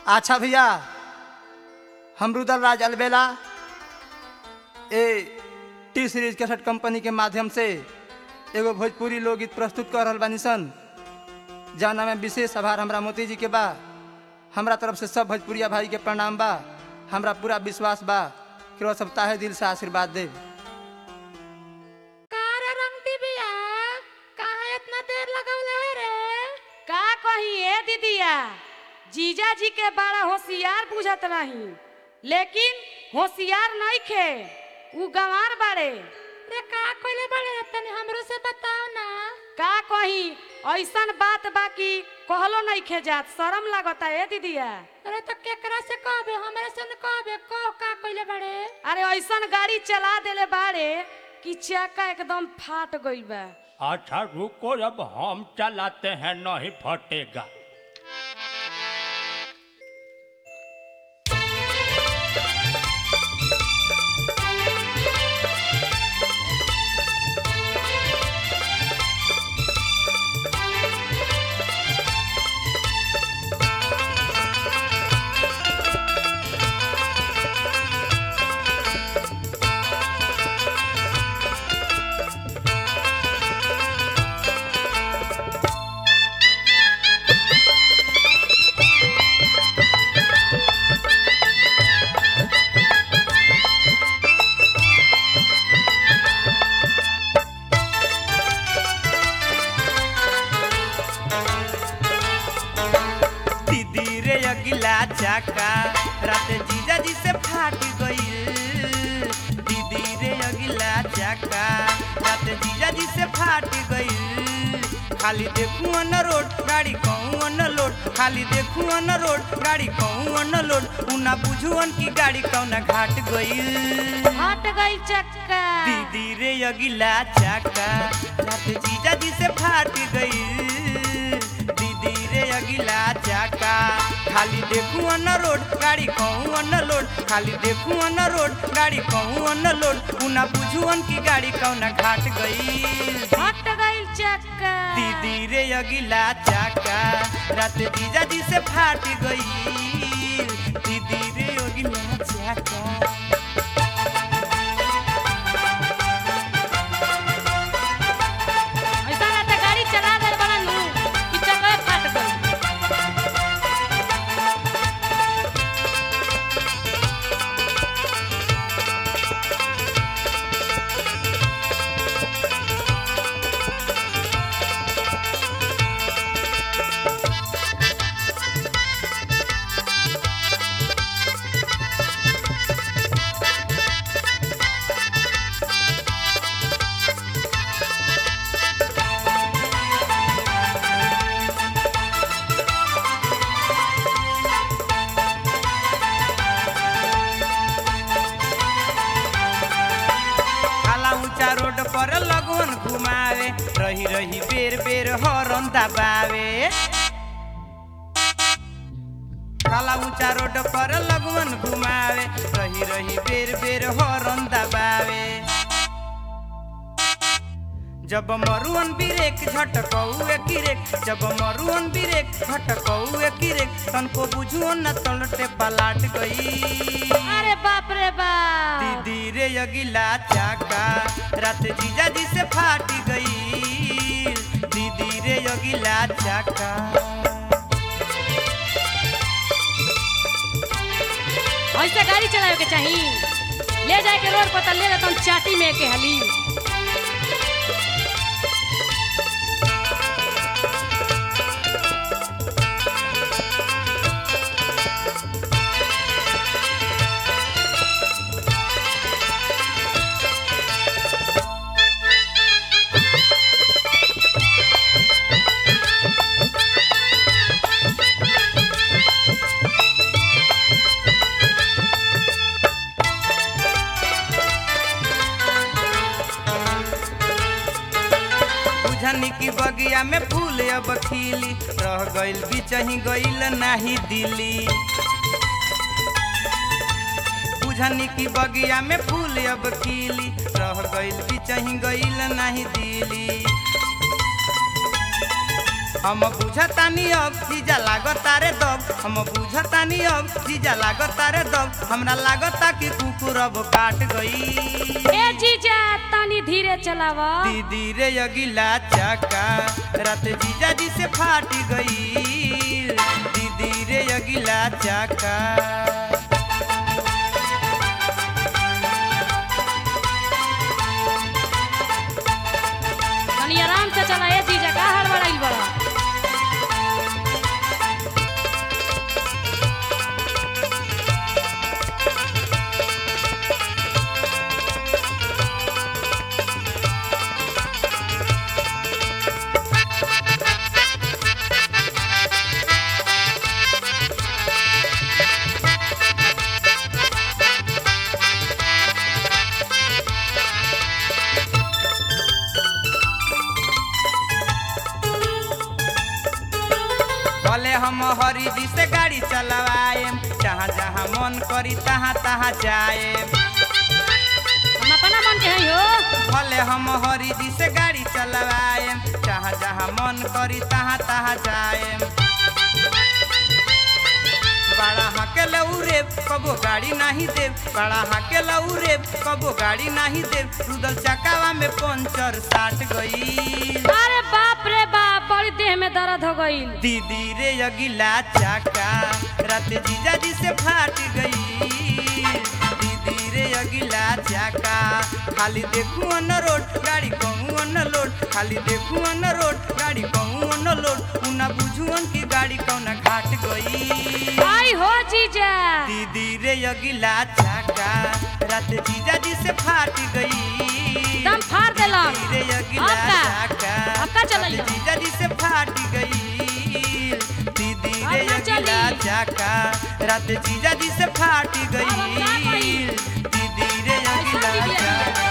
अच्छा भैया हम रुदल राज अलबेला ए टी सीरीज कैसेट कंपनी के माध्यम से एगो भोजपुरी लोकगीत प्रस्तुत कर रहल बानी सन जौना में विशेष आभार हमरा मोती जी के बा हमरा तरफ से सब भोजपुरिया भाई के प्रणाम बा हमरा पूरा विश्वास बा कि वो सब ताहे दिल से आशीर्वाद दे कारा रंग दिबिया कहाँ इतना देर लगौले है रे का कही ए दीदिया जीजा जी के बड़ा होशियार बुझत रही लेकिन होशियार नहीं खे उ गंवार बाड़े रे का कोइले बड़े तनी हमरो से बताओ ना का कही ऐसन बात बाकी कहलो नहीं खे जात शर्म लागता ए दीदिया अरे तो केकरा से कहबे हमरे से न कहबे कह का कोइले बड़े अरे ऐसन गाड़ी चला देले बाड़े कि चक्का एकदम फाट गइल बा अच्छा रुको जब हम चलाते हैं नहीं फटेगा दीदी रे अगिला चाका रात जीजा जी से फाट गईल दीदी रे अगिला चाका रात जीजा जी से फाट गईल खाली देखू अन रोड गाड़ी कहूँ अन लोड खाली देखू अन रोड गाड़ी कहूँ अन लोड उना बुझू अन की गाड़ी कौना घाट गईल हट गइल चक्का दीदी रे अगिला चाका रात जीजा जी से फाट गई दीदी रे अगिला चाका खाली देखू अन रोड गाड़ी कहूँ अन लोड खाली देखू अन रोड गाड़ी कहूँ अन लोड उना बुझू अन की गाड़ी कौना घाट गई हट गइल चक्का दीदी रे अगिला चाका रात जीजा जी से फाट गई दीदी रे अगिला चाका ऐसा रहता गाड़ी चला दे बड़ा नू कि चक्का फाट गइल काला ऊंचा रोड पर लगन घुमावे रही रही बेर बेर हॉर्न दबावे काला ऊंचा रोड पर लगन घुमावे रही रही बेर बेर हॉर्न दबावे जब मरुअन बिरेक झटकऊ किरेक जब मरुअन बिरेक झटकऊ किरेक तनको बुझुअन न तलटे पलाट गई अरे बाप रे बाप दीदी रे अगिला चाका रात जीजा जी से फाट गई दीदी रे अगिला चाका ऐसे गाड़ी चलावे के चाहिए ले जाए के रोड पर त ले लेता चाटी में के हली बुझनी की बगिया में फूल अब खिली रह गइल बिचही गइल नाही दिली बुझनी की बगिया में फूल अब खिली रह गइल बिचही गइल नाही दिली हम बुझतानी अब जीजा लागता रे दब हम बुझतानी अब जीजा लागता रे दब हमरा लागता कि कुकुर अब काट गई ए जीजा तनी धीरे चलावा दीदी रे अगिला चाका रात जीजा जी से फाट गई दीदी रे अगिला चाका तनी आराम से चला ए जीजा का हड़बड़ाइल बड़ा भले हम हरी जी से गाड़ी चलवाएम जहाँ जहाँ मन करी तहाँ तहाँ जाएम हम अपना मन के हई हो भले हम हरी जी से गाड़ी चलवाएम जहाँ जहाँ मन करी तहाँ तहाँ जाएम बड़ा हाके लौरे कबो गाड़ी नहीं देव बड़ा हाके लौरे कबो गाड़ी नहीं देव रुदल चकावा में पंचर साट गई अरे बाप रे बाप बड़ी देह में दर्द हो गईल दीदी रे अगिला चाका रात जीजा जी से फाट गई दीदी रे अगिला चाका खाली देखू अन रोड गाड़ी कहूँ अन लोड खाली देखू अन रोड गाड़ी कहूँ अन लोड उना बुझू की गाड़ी कौना घाट गई आई हो जीजा दीदी रे अगिला चाका रात जीजा जी से फाट गई दम फाड़ देलक दीदी रे अगिला अब का? चाका अब का चलैया? रात जीजा जी से फाट गई दीदी अब रे ना अगिला चली। चाका रात जीजा जी से फाट अब हम का गई कही? दीदी रे ऐसा अगिला दीदी है। चाका